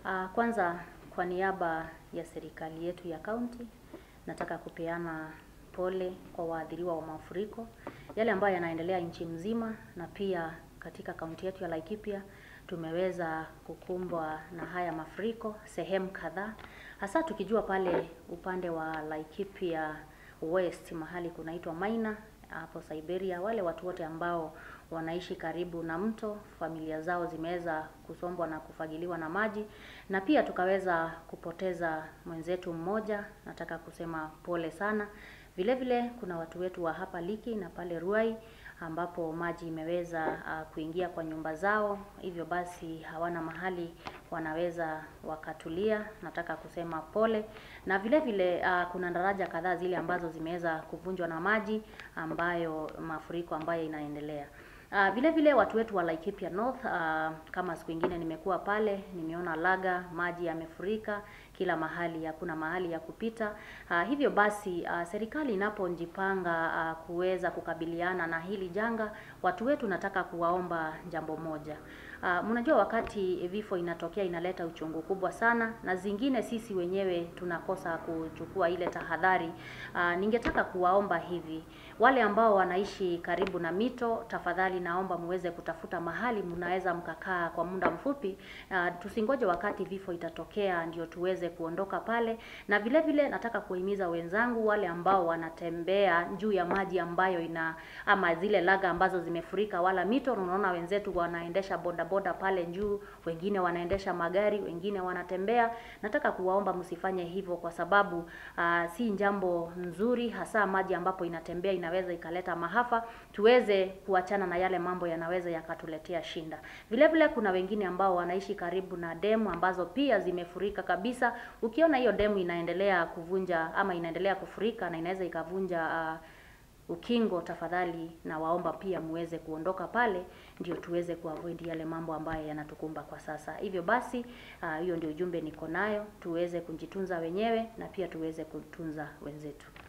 Uh, kwanza kwa niaba ya serikali yetu ya kaunti nataka kupeana pole kwa waathiriwa wa mafuriko yale ambayo yanaendelea nchi mzima, na pia katika kaunti yetu ya Laikipia tumeweza kukumbwa na haya mafuriko sehemu kadhaa, hasa tukijua pale upande wa Laikipia West mahali kunaitwa Maina hapo Siberia, wale watu wote ambao wanaishi karibu na mto, familia zao zimeweza kusombwa na kufagiliwa na maji, na pia tukaweza kupoteza mwenzetu mmoja. Nataka kusema pole sana. Vile vile kuna watu wetu wa hapa Liki na pale Ruai ambapo maji imeweza uh, kuingia kwa nyumba zao, hivyo basi hawana mahali wanaweza wakatulia. Nataka kusema pole, na vile vile uh, kuna daraja kadhaa zile ambazo zimeweza kuvunjwa na maji ambayo mafuriko ambayo inaendelea. Uh, vile vile watu wetu wa Laikipia North uh, kama siku ingine nimekuwa pale, nimeona Laga maji yamefurika kila mahali, hakuna mahali ya kupita. Uh, hivyo basi uh, serikali inapojipanga uh, kuweza kukabiliana na hili janga, watu wetu nataka kuwaomba jambo moja. Uh, mnajua wakati vifo inatokea inaleta uchungu kubwa sana, na zingine sisi wenyewe tunakosa kuchukua ile tahadhari. Uh, ningetaka kuwaomba hivi, wale ambao wanaishi karibu na mito, tafadhali naomba muweze kutafuta mahali mnaweza mkakaa kwa muda mfupi. Uh, tusingoje wakati vifo itatokea ndio tuweze kuondoka pale. Na vile vile nataka kuhimiza wenzangu wale ambao wanatembea juu ya maji ambayo ina ama zile laga ambazo zimefurika wala mito. Unaona wenzetu wanaendesha boda boda pale juu, wengine wanaendesha magari, wengine wanatembea. Nataka kuwaomba msifanye hivyo, kwa sababu uh, si jambo nzuri, hasa maji ambapo inatembea inaweza ikaleta mahafa. Tuweze kuachana na yale mambo yanaweza yakatuletea shinda. Vile vile kuna wengine ambao wanaishi karibu na demu ambazo pia zimefurika kabisa. Ukiona hiyo demu inaendelea kuvunja ama inaendelea kufurika na inaweza ikavunja uh, ukingo, tafadhali na waomba pia muweze kuondoka pale, ndio tuweze kuavoid yale mambo ambayo yanatukumba kwa sasa. Hivyo basi hiyo uh, ndio ujumbe niko nayo, tuweze kujitunza wenyewe na pia tuweze kutunza wenzetu.